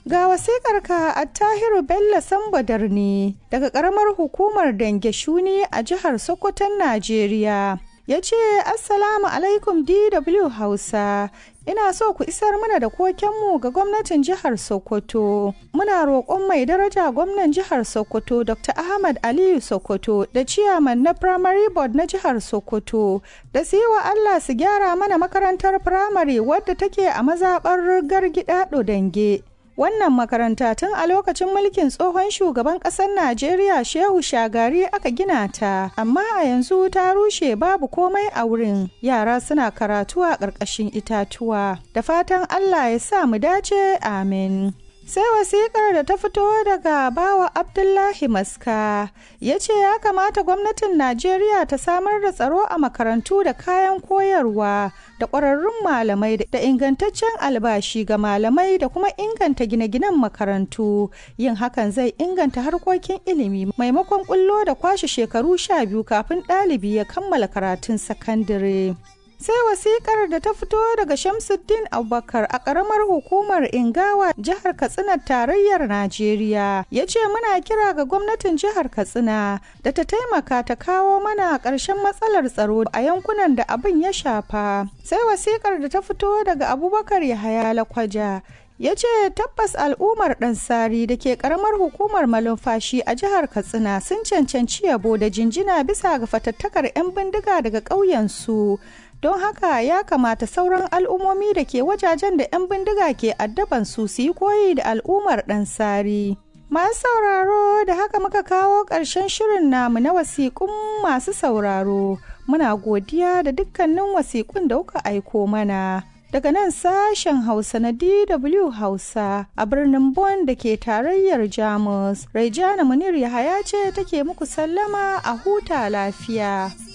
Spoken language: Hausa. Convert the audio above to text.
Ga wasiƙarka a Tahiru Bello Sambadar ne daga ƙaramar hukumar Dange Shuni a jihar Sokoton Najeriya. Ya ce, Assalamu alaikum DW Hausa, ina so ku isar mana da kokenmu ga gwamnatin jihar Sokoto. Muna roƙon mai daraja gwamnan jihar Sokoto Dr. Ahmad Aliyu Sokoto da ciyaman na Primary Board na jihar Sokoto da su yi wa Allah su gyara mana makarantar firamare wadda take a mazaɓar Gargida Dange. Wannan makaranta tun a lokacin mulkin tsohon shugaban ƙasar Najeriya Shehu Shagari aka gina ta, amma a yanzu ta rushe babu komai a wurin. Yara suna karatu a ƙarƙashin itatuwa. Da fatan Allah ya sa mu dace, amin. sai wasikar da ta fito daga bawa abdullahi maska ya ce ya kamata gwamnatin najeriya ta samar da tsaro a makarantu da kayan koyarwa da ƙwararrun malamai da ingantaccen albashi ga malamai da kuma inganta gine-ginen makarantu yin hakan zai inganta harkokin ilimi maimakon kullo da kwashe shekaru sha biyu kafin ɗalibi ya kammala karatun sakandare. sai wasikar da ta fito daga shamsuddin abubakar a karamar hukumar ingawa jihar katsina tarayyar najeriya ya ce muna kira ga gwamnatin jihar katsina da ta taimaka ta kawo mana ƙarshen matsalar tsaro a yankunan da abin ya shafa sai wasikar da ta fito daga abubakar yahaya lakwaja ya ce tabbas al'ummar ɗansari da ke ƙaramar hukumar malumfashi a jihar katsina sun cancanci yabo da jinjina bisa ga fatattakar 'yan bindiga daga ƙauyensu don haka ya kamata sauran al'ummomi da ke wajajen da 'yan bindiga ke addaban su su yi koyi da al'ummar ɗansari masu sauraro da haka muka kawo ƙarshen shirin namu na wasiƙun masu sauraro muna godiya da dukkanin wasiƙun da kuka aiko mana daga nan sashen hausa na dw hausa a birnin Bonn da ke tarayyar jamus raijana munir yahaya ce take muku sallama a huta lafiya